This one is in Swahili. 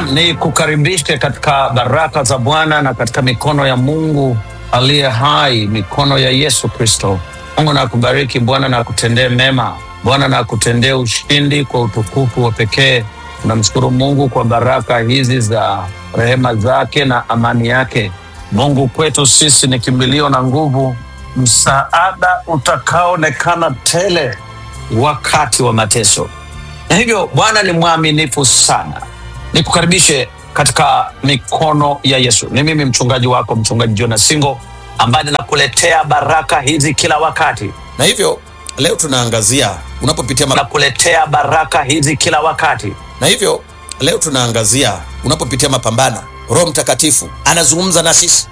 Naam, ni kukaribishe katika baraka za Bwana na katika mikono ya Mungu aliye hai, mikono ya Yesu Kristo. Mungu na akubariki, Bwana na akutendee mema, Bwana na akutendee ushindi kwa utukufu wa pekee. Tunamshukuru Mungu kwa baraka hizi za rehema zake na amani yake. Mungu kwetu sisi ni kimbilio na nguvu, msaada utakaoonekana tele wakati wa mateso. Na hivyo Bwana ni mwaminifu sana. Nikukaribishe katika mikono ya Yesu. Ni mimi mchungaji wako, mchungaji Jonas Singo, ambaye ninakuletea baraka hizi kila wakati, na hivyo leo tunaangazia unapopitia ma... nakuletea baraka hizi kila wakati. na hivyo leo tunaangazia unapopitia mapambano, Roho Mtakatifu anazungumza na sisi